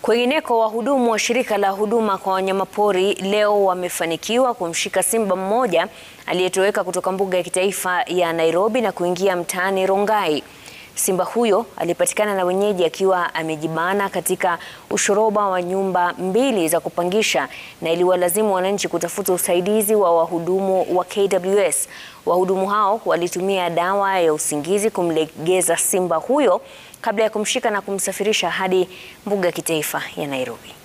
Kwingineko, wahudumu wa shirika la huduma kwa wanyamapori leo wamefanikiwa kumshika simba mmoja aliyetoweka kutoka mbuga ya kitaifa ya Nairobi na kuingia mtaani Rongai. Simba huyo alipatikana na wenyeji akiwa amejibana katika ushoroba wa nyumba mbili za kupangisha na iliwalazimu wananchi kutafuta usaidizi wa wahudumu wa KWS. Wahudumu hao walitumia dawa ya usingizi kumlegeza simba huyo kabla ya kumshika na kumsafirisha hadi mbuga ya kitaifa ya Nairobi.